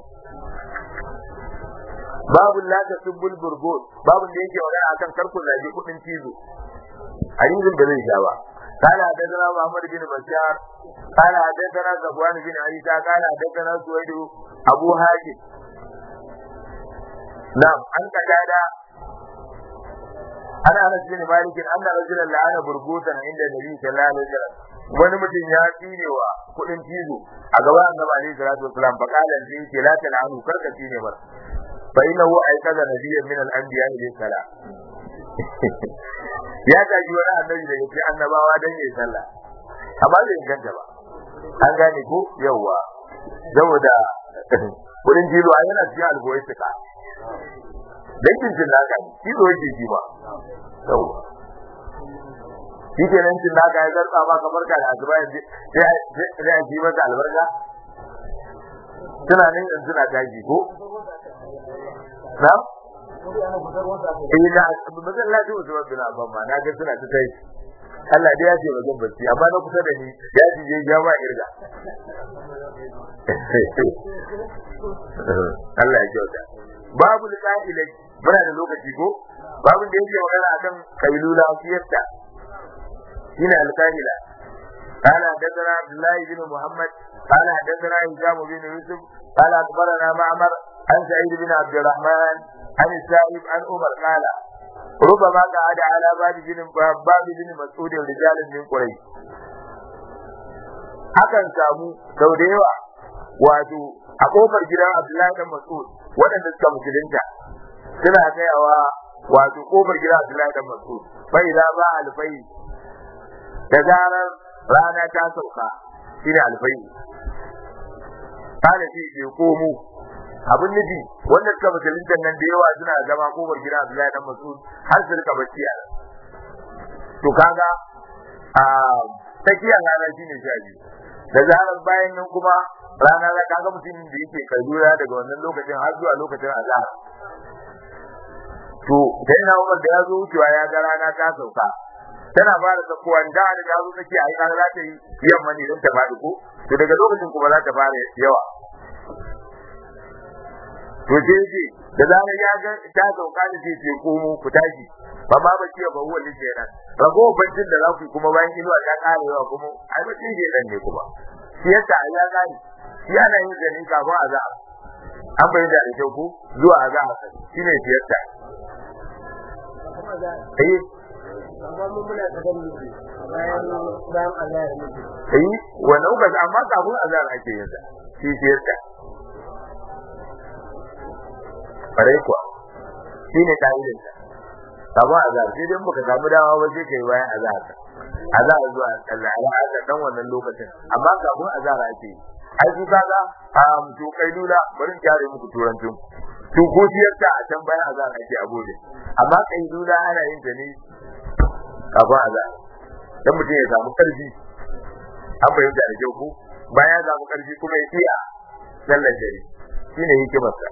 babu la ta subbul burgut babu da yake magana akan karkun laji kudin cizo hadisin da zai sha ba قال حدثنا محمد بن بشار قال حدثنا صفوان بن عيسى قال حدثنا سويد ابو هاشم نعم عن قتادة ana anas bin malik anna rajulan la'ana burgutan inda nabi sallallahu alaihi wasallam wani mutum ya tsine wa kudin cizo a gaban annabi alaihi salatu wasallam fa qala in ce la tal'anu karka tsine bar fa innahu aykaza nabiyyan min al-anbiya ilayhi salam ya gaji wani annabi da yake annabawa dan yayi sallah amma bai inganta ba an gane ko yawa saboda kudin cizo a yana cikin algoyitika dangin cin naka ne shi zo yake ji ba yau shi ke nan cin naka ya zarta ba kamar ka da asuba yanzu sai a ji masa albarka suna nan yanzu suna tashi ko na eh na masallaci Usman bin Affan ma na ga suna ta tashi Allah dai ya ce ba zan bacci amma na kusa da ni ya ji je ya ba irga Allah ya kyauta babu liqa'ilai muna da lokaci ko babu da yake magana akan kailula fiyarta shine al-kahila قال حدثنا عبد الله بن محمد قال حدثنا هشام بن يوسف قال أخبرنا معمر عن سعيد بن عبد الرحمن عن السائب عن عمر قال ربما قعد على باب بن باب بن مسعود رجال من قريش akan samu sau da yawa wato a kofar gidan Abdullahi dan Mas'ud waɗanda suka musulunta suna tsayawa wato kofar gidan Abdullahi dan Mas'ud fa idza ba alfai da zarar rana ta sauka shine alfai kana shi ke komo abin nufi wanda suka musulunta nan da yawa suna zama kofar gidan Abdullahi dan Mas'ud har su rika bacci a to kaga a tsakiyar rana shine sha biyu da zarar bayan nan kuma rana za kaga mutum da yake kadura daga wannan lokacin har zuwa lokacin azhar to sai na Umar da ya zo wucewa ya ga rana ta sauka tana fara sakuwa da da ta zo take ai kaga za ta yi yamma ne don ta fadi ko to daga lokacin kuma za ta fara yawa to sai ce da zarar ya ga ta sauka da sai ce komo ku tashi ba ma bace ba huwa ne kenan rago bancin da za ku kuma bayan inuwa ta kare yawa kuma ai bace ke dan ne kuma shi yasa ya gani shi ana yin ganin kafin azab an bayyana da kyau ko zuwa azab shine shi yasa eh amma mun muna da gani bayan bayan Allah ya mutu eh wannan ba amma kafin azab ake yin sa shi shi yasa bare kuwa shine ka'idar sa kafin azab sai dai muka samu dama ba sai kai bayan azab azab zuwa Allah ya aka dan wannan lokacin amma kafin azab ake yi ai su kaga a to kai lula bari in kyare muku turancin to ko ta a can bayan azab ake abode amma kai lula ana yin ta ne kafin azab dan mutum ya samu karfi an bayyana da kyau ko bayan ya samu karfi kuma ya iya sallar dare shine hikimarsa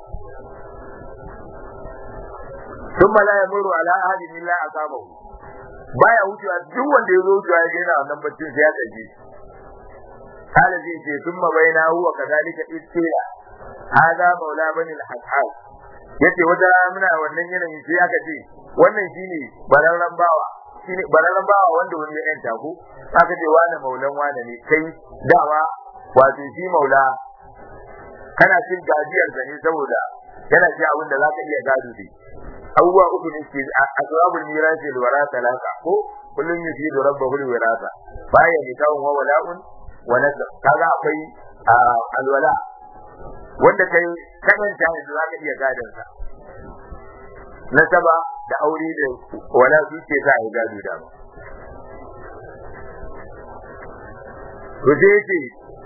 ثم لا يمر على أحد إلا أصابه baya wucewa duk wanda ya zo wucewa ya yana wannan baccin sai ya tsaje kala zai ce sun ma bai na huwa kazalika istila hada maula bani al-hasal yace wata muna wannan yanayin sai aka ce wannan shine bararran bawa shine bararran bawa wanda wani ya yanta ko aka ce wani maulan wani ne kai dawa wato shi maula kana cin gajiyar sa ne saboda yana ci abin da zaka iya gado dai abubuwa uku ne ke asbabul mirasi al warasa laka ko kullun yufidu rabbahu al wirasa baya ne kawun wa wala'un wa nasab kaga akwai alwala wanda kai kaman ta yanzu zaka iya gadon sa nasaba da aure da wala su ce za a yi gado da ba to sai yace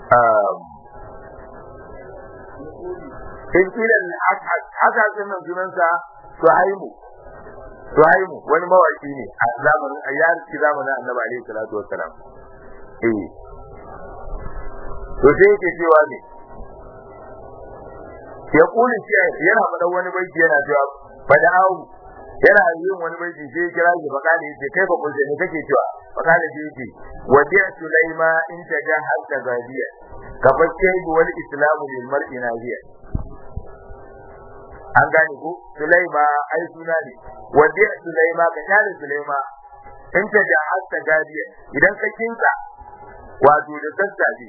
in kilan haka sunan sunansa Suhaimu Suhaimu wani mawaki ne a zamanin a yarki zamanin Annabi alaihi salatu wassalam eh to sai yake cewa ne ya kuli shi yana faɗa wani baiti yana cewa fada'u yana yin wani baiti sai ya kira shi fakali yace kai fa kun ne kake cewa fakali sai yace wadi'a sulaima in taja hatta gadiya ka fakke wal islamu lil mar'i nahiya an gane ko Sulaima ai suna ne wanda Sulaima ka kare Sulaima in ta da hatta gadiya idan ka kinka wato da sassafe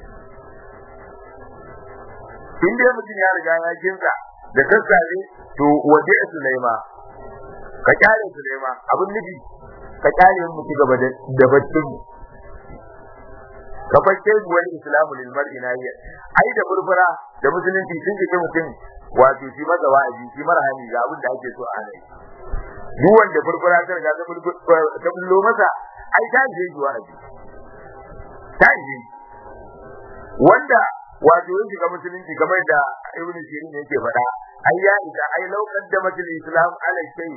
in dai mutum ya riga ya kinka da sassafe to wanda Sulaima ka kare Sulaima abin nufi ka kare mu ci gaba da baccin mu ka fashe wani islamu lil mar'i nahiya ai da furfura da musulunci sun ji mutum wato shi masa wa'azi shi marhami ga abin da ake so a rai duk wanda furfura ta riga ta bullo masa ai ta je shi wa'azi ta je wanda wato yin shiga musulunci kamar da ibn sirin yake faɗa ai ya ita ai laukan da matul islam ala shay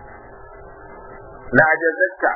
la ajazatka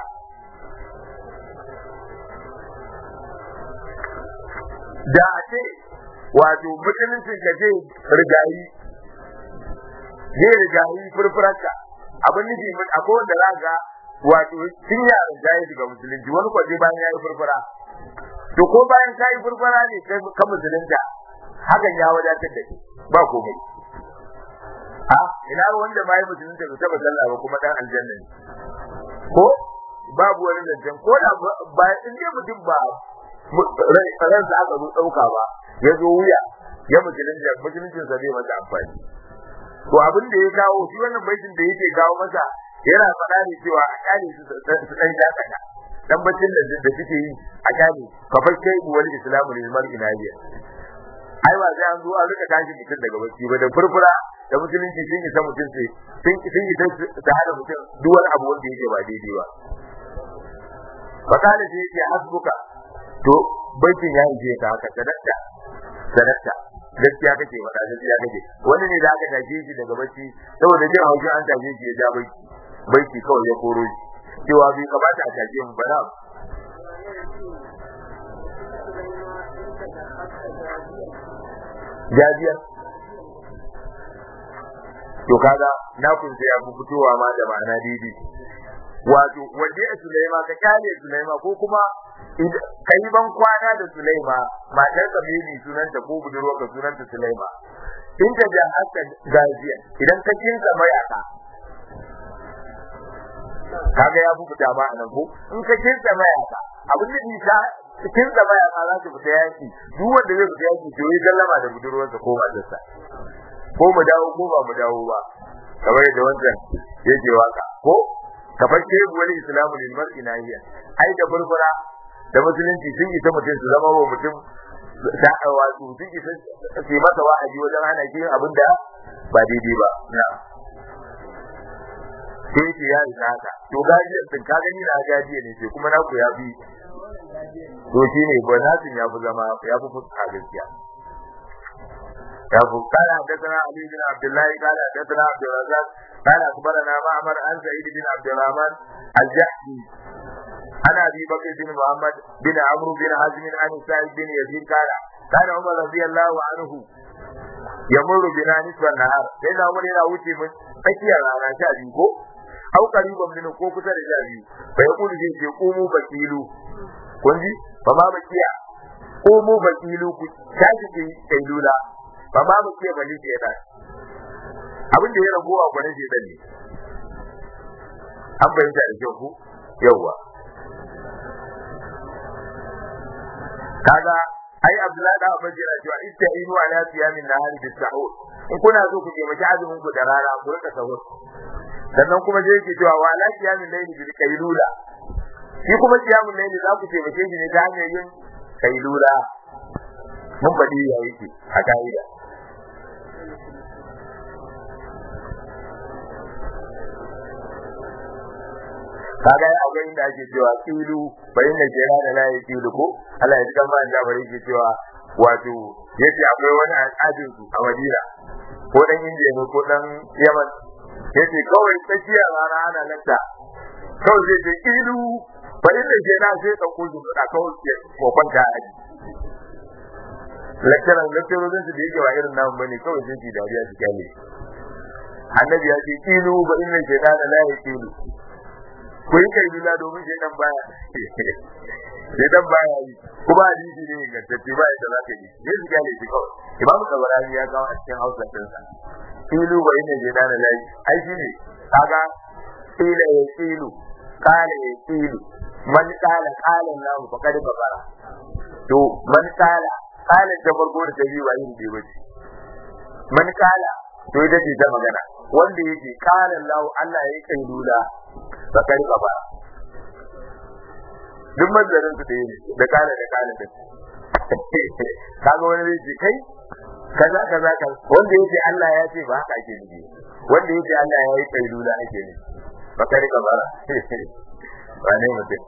da a ce wato musulunci ka je rigayi zai rigayi furfuranka abin nufi akwai wanda za ga wato tun yaran ta yi shiga musulunci wani kwaje bayan ya yi furfura to ko bayan ka yi furfura ne ka musulunta hakan ya wadatar da ba komai ha ina wanda ma yi musulunta bai taba sallah ba kuma dan aljanna ne ko babu wani zancen ko da ba in dai mutum ba ransa aka zo ɗauka ba ya zo wuya ya musulunta musuluncin sa zai masa amfani to abin da ya kawo shi wannan baitin da yake kawo masa yana faɗa ne cewa a kyale su su dan dakata dan bacin da da suke yi a kyale fa fa kai wal islamu lil mar'i nahiya ai ba sai an zo an rika tashi mutum daga bacci ba da furfura da musulunci sun yi ta mutum sai sun sun yi ta hada mutum duk wani abu wanda yake ba daidai ba fakala sai yake hasbuka to baitin ya ije ka haka sadakta sadakta gaskiya kake faɗa gaskiya kake wani ne da aka tashe shi daga bacci saboda jin haushin an tashe shi ya ja baiti baiti kawai ya koro shi cewa bai kamata a tashe mu ba na jajiyar to kaga na kun sai abu fitowa ma da ma'ana daidai wato waje Sulaima ka kyale Sulaima ko kuma kai ban kwana da Sulaima matar ka mene sunanta ko budurwa ka sunanta Sulaima in ta ja haka gaziya idan ka kinsa mayaka kaga ya bubuta ma anan ko in ka kinsa mayaka abin da isa kinsa mayaka za ta fita yaki duk wanda zai fita yaki to yi sallama da budurwarsa ko matarsa ko mu dawo ko ba mu dawo ba kamar yadda wancan yake waka ko kafar ke wani islamu lil mar'i nahiya ai da burbura da musulunci sun yi ta mutum su zama wa mutum da wato sun yi su yi masa wa'azi wajen hana shi yin abin da ba daidai ba na sai ce ya isa haka to gajiyar sun ka gani na gajiya ne sai kuma naku ya fi to shi ne ba nasin ya fi zama ya fi fuska gaskiya يقول قال حدثنا علي بن عبد الله قال حدثنا عبد الرزاق قال اخبرنا معمر عن سعيد بن عبد الرحمن الجحدي عن ابي بكر بن محمد بن عمرو بن حزم عن سعيد بن يزيد قال كان عمر رضي الله عنه يمر بنا نصف النهار لأن عمر yana wuce mun tsakiyar rana sha biyu ko au qariban min ko kusa da sha biyu fa yaqulu zai ce qumu bakilu kun ji fa ma bakiya qumu bakilu ku tashi ki kailula ba ma mu ce bali ke da abin da ya rabu a gwanin shi ne an bayyana da kyau ku yawa kaga ai abdullahi da abin jira cewa istainu ala siyamin nahari bis sahur in kuna so ku taimaki azumin ku da rana ku rika sahur sannan kuma je yake cewa wa ala siyamin layli bil kailula shi kuma siyamin layli za ku taimake shi ne ta hanyar yin kailula mun faɗi ya yake a ka'ida kaga ya akwai inda ake cewa kilu bai ne ke da la yi kilu ko Allah ya ji kan bayan da bari ke cewa wato yace akwai wani al'adin su a Madina ko dan Indiya ne ko dan Yaman yace kawai tsakiya rana ana lanta kawai zai ce kilu bai ne ke da sai ka kuju da kawai ke ko kwanta a ji lecturer lecturer su da yake wa irin namu bane kawai sai ki dariya su kyale annabi ya ce kilu ba inna shaytana la yakilu ko yi kai bila domin shaytan baya shaytan baya yi kuma hadisi ne ingantacce ba yadda za ka yi sai su kyale shi kawai imamu tabarani ya kawo a cikin hausa ɗinsa kilu ba inna shaytana la ai shi ne kaga kila ya kilu kala ya kilu man kala kala lahu faqad kafara to man kala kala ta farko da ta biyu ba yin bai bace man kala to ita ce ta magana wanda yake kala Allah Allah ya kai lula ba kai ba duk mazarin su ɗaya ne da kala da kala din kaga wani zai ce kai kaza kaza kan wanda yake Allah ya ce ba haka ake nufi wanda yake Allah ya yi kai lula ake nufi ba kai ba ba ne mutum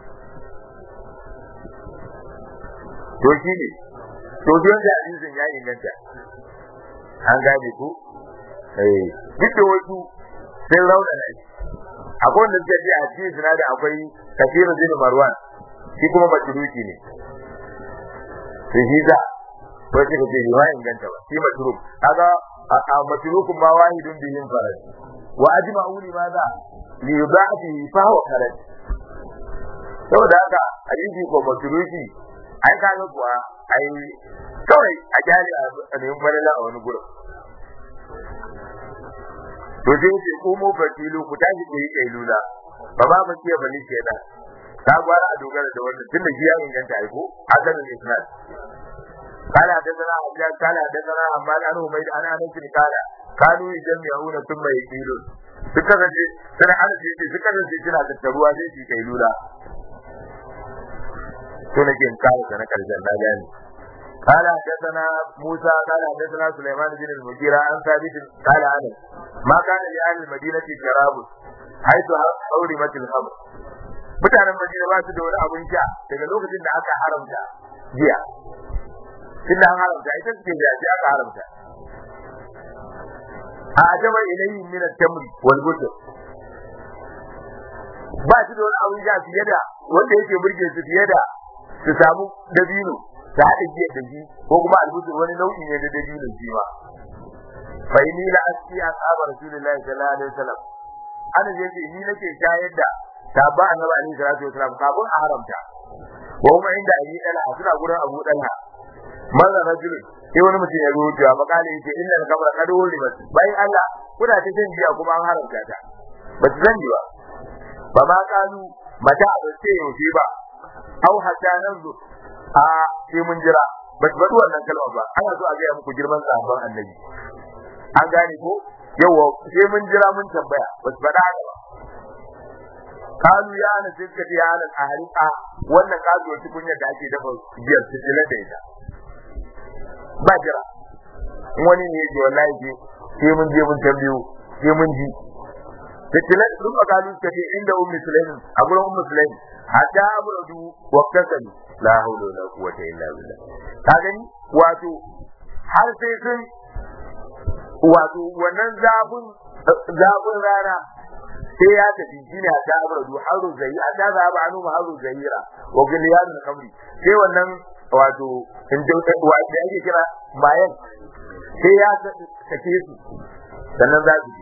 to shi ne to don da hadisin ya inganta an gane ku eh duk da wasu sun rauna ne akwai wanda suka ce a cikin suna da akwai kafiru bin marwan shi kuma matruki ne sai shi za ko shi kace ba inganta ba shi matruk kaga a matrukun ma wahidun bihin farad wa ajma'u li madha li yudati fa huwa farad saboda haka hadisi ko matruki ai kaga kuwa ai kawai a jari a neman falala a wani gurin to sai ce ko mu fatilu ku tashi ku yi kailula ba ba mu ce bani kenan ta gwara a dogara da wannan tunda shi ya inganta ai ko hakan ne isnad قال حدثنا حجاج قال حدثنا عمال عن حميد عن انس قال كانوا يجمعون ثم يقيلون suka zaje sai ana ce ce suka zaje suna tattaruwa sai su kai lula to nake in kawo da na karshen na gani قال حدثنا موسى قال حدثنا سليمان بن المغيرة عن ثابت قال عنه ما كان لأهل المدينة شراب حيث حرمت الخمر mutanen Madina ba su da wani abun sha daga lokacin da aka haramta jiya tunda an haramta ita ce da ji aka haramta a ajaba ilayhi min at-tamr wal busr ba shi da wani abun sha fiye da wanda yake burge su fiye da su samu dabino ta haɗa jiya da shi ko kuma albusur wani nau'i ne da dabino shi ma fa inni la asqi ashab rasulillahi sallallahu alaihi wasallam ana je ce ni nake shayar da sabba annabi alaihi salatu wasallam kafin a haramta wa kuma inda ayi dala suna gurin abu dala manzan rajul sai wani mutum ya rubuta ya makale yace inna al-kamra qad ulimat bai Allah kuna ta jin jiya kuma an haramta ta ba su sani ba ba ma kalu mata ba sai yaushe ba au hatta nanzu a sai mun jira ba su faɗi wannan kalma ba ana so a gaya muku girman sahabban annabi an gane ko yawa sai mun jira mun tambaya ba su faɗa haka ba kalu ya ana sai suka ce ya ana a wannan kazuwar tukunyar da ake dafa biyar su jila da ita ba jira wani ne yake wallahi ke sai mun je mun tambayo sai mun ji Fitilan sun makalu suka ce inda ummi sulaimin a gurin ummi sulaimin hatta abradu wa kasalu la hawla wala quwwata illa billah ka gani wato har sai sun wato wannan zafin zafin rana sai ya tafi shine hatta abradu haru zai hatta za ba anu haru zaira wa gilyan kamri sai wannan wato in ji wa da ake kira bayan sai ya sake su sannan za su je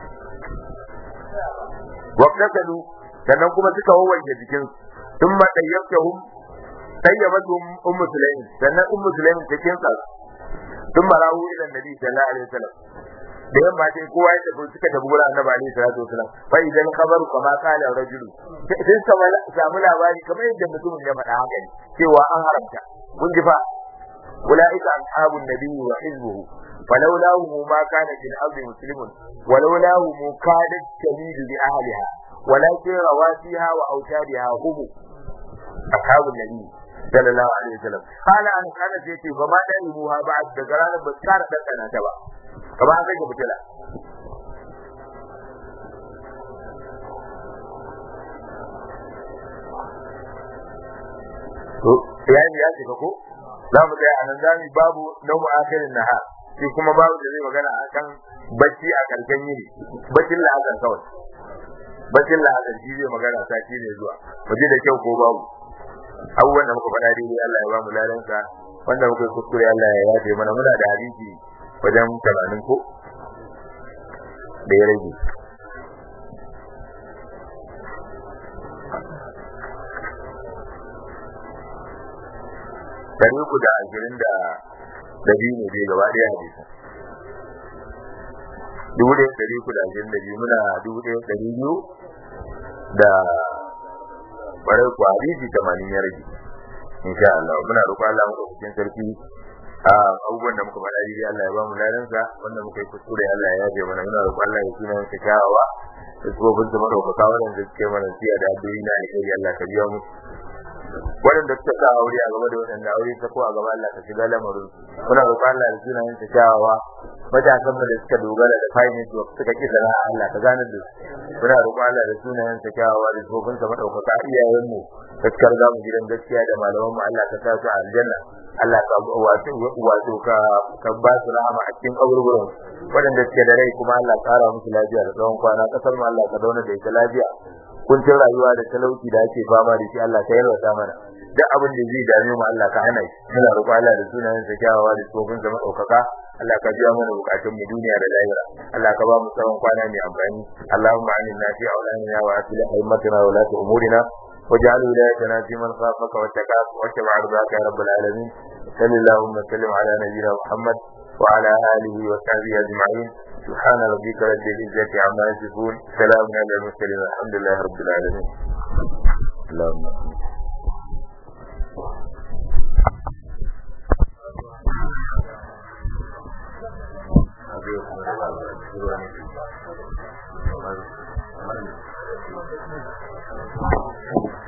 waqtatalu sannan kuma suka wawanke jikin sun ma dayyabtahum dayyabatuhum ummu sulaim sannan ummu sulaim ta kinsa sun marahu ila nabi sallallahu alaihi wasallam da yamma dai kowa ya tafi suka tafi gurin annabi alaihi salatu wasallam fa idan khabaru kama qala rajulu sai suka samu labari kamar yadda mutumin ya faɗa haka cewa an haramta kun ji fa ulaika ashabun nabiyyi wa hizbuhu فلولاه ما كان في الأرض مسلم ولولاه كادت تميل بأهلها ولكن رواسيها وأوتادها هم أصحاب النبي صلى الله عليه وسلم قال أن كان سيتي فما دائموها بعد دقران بسكار دقنا تبا كما أنك بتلا yani ya ce ko za mu tsaya a nan zami babu nau'u akhirin nahar shi kuma babu da zai magana a kan bacci a karshen yini baccin la'azar kawai baccin la'azar shi zai magana sati ne zuwa mu ji da kyau ko babu abubuwan da muka faɗa daidai Allah ya ba mu ladansa wanda muka yi kuskure Allah ya yafe mana muna da hadisi wajen tamanin ko da ya rage dari uku da ashirin da da biyu ne dai gaba ɗaya hadisin dubu ɗaya ɗari uku da ashirin da biyu muna dubu ɗaya ɗari biyu da ɓarai ku hadisi tamanin ya rage insha Allah muna roƙon Allah muka cikin sarki a abubuwan da muka faɗa dai Allah ya ba mu ladansa wanda muka yi kuskure Allah ya yafe mana muna roƙon Allah ya suna yanka kyawawa da tsofin su maɗaukaka waɗanda suke mana siya da addu'o'i na alheri Allah ka biya mu waɗanda suka sa aure a gaba da waɗanda aure ta ko a gaba Allah ka shiga lamarin muna roƙon Allah da sunayen ta kyawawa matasan da suka dogara da finance work suka ki sana'a Allah ka gane da su muna roƙon Allah da sunayen ta kyawawa da tsofin sa madaukaka iyayen mu gaskiyar zamu gidan gaskiya da malaman mu Allah ka sa su a aljanna Allah ka wato wato ka ka ba su rahama a cikin kaburburan waɗanda suke da rai kuma Allah ƙara musu lafiya da tsawon kwana kasar mu Allah ka dauna da ita lafiya kuncin rayuwa da talauci da ake fama da shi Allah ka yarwata mana duk abin da zai dame mu Allah ka hana shi muna roƙon Allah da sunayen sa kyawawa da tsofin sa madaukaka Allah ka biya mana bukatun mu duniya da lahira Allah ka ba mu tsawon kwana mai amfani Allahumma aminna fi awlanina wa aslih aimatina wa la umurina واجعل ولايتنا في من خافك واتقاك واتبع رضاك يا رب العالمين صل اللهم وسلم على نبينا محمد وعلى اله وصحبه اجمعين سبحان ربك رب العزه عما يصفون سلام على المرسلين الحمد لله رب العالمين اللهم nastaghfiruka wa natubu ilayk